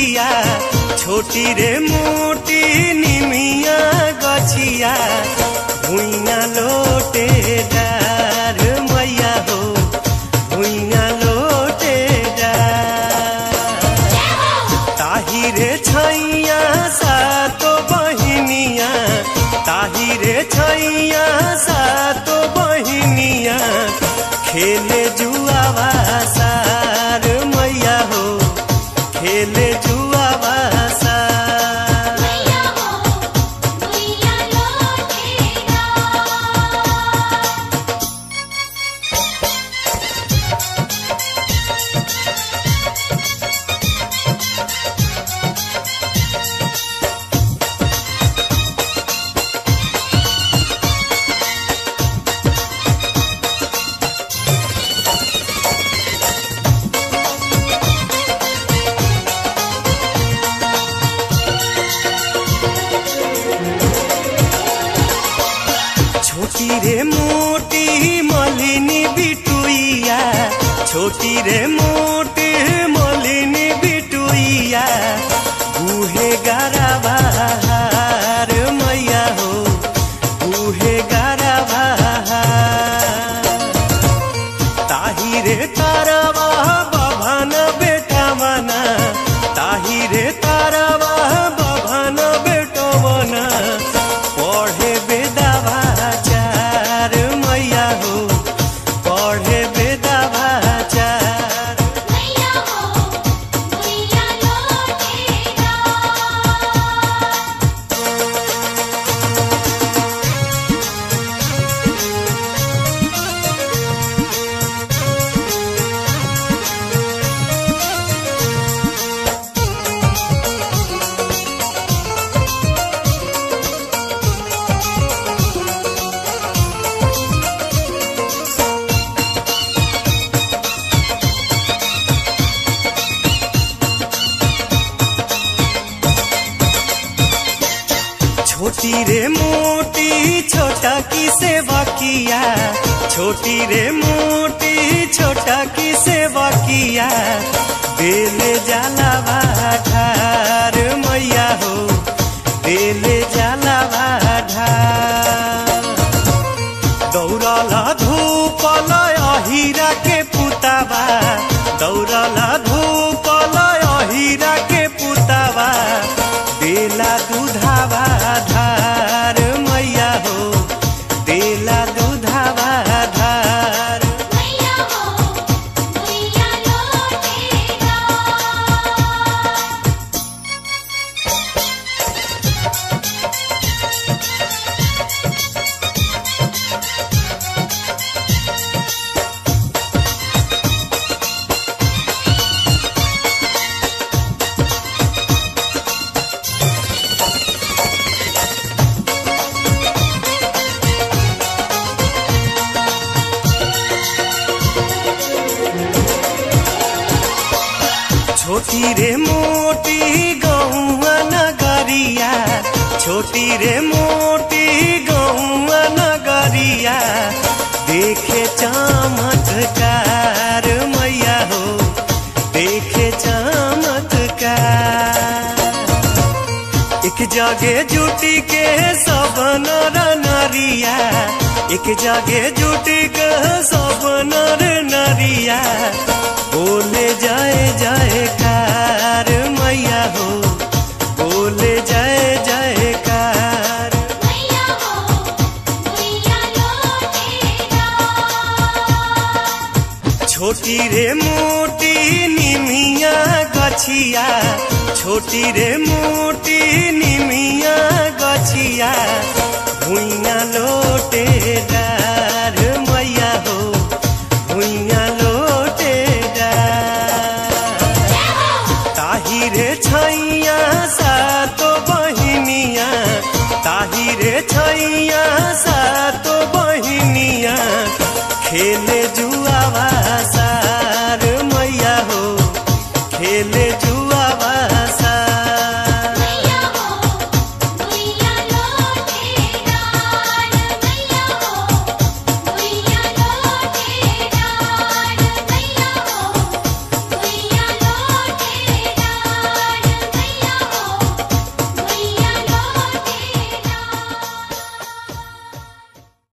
बिटुइया छोटी रे मोटी निमिया गछिया भुइया लोटे डार मैया हो भुइया लोटे डार ताही रे छैया सातो बहिनिया ताही रे छैया सातो बहिनिया खेले जुआवा सार मैया हो खेले जुआवा सार मैया हो मैया लोटेरा छोटी रे मोटी मलिनी बिटुइया छोटी रे मोटी मलिनी बिटुइया गुहे गारा बहार मैया हो गुहे गारा बहार ताही रे तारवा बभन बेटा मना ताही रे तारवा बभन बेटो मना पढ़े बेदावा चार मैया हो पढ़े बेदावा चार मैया हो मैया लोटेरा छोटी रे मोटी छोटा की सेवा किया छोटी रे मोटी छोटा की सेवा किया बेले जाला ढार मैया हो बेले जाला ढार दौड़ला धूपल अहिरा के पुतावा दौड़ला धूपल अहिरा के पुतावा देला दूधावा धार मैया हो देला दूधावा धार मैया हो मैया लोटेरा छोटी रे मोटी गौआ नगरिया छोटी रे मोटी गौआ नगरिया देखे चमत्कार मैया हो देखे चमत्कार एक जगे जुटी के सब नर नरिया एक जगे जुटी के सब नर नरिया बोले जाए जाए कार मैया हो बोले जाए जाए कार मैया हो मैया लोटेरा छोटी रे मोटी निमिया गछिया छोटी रे मोटी निमिया गछिया भुइया लोटे डार मैया हो भुइया लोटे डार ताही रे छैया सातो बहिनिया ताही रे छैया सातो बहिनिया खेले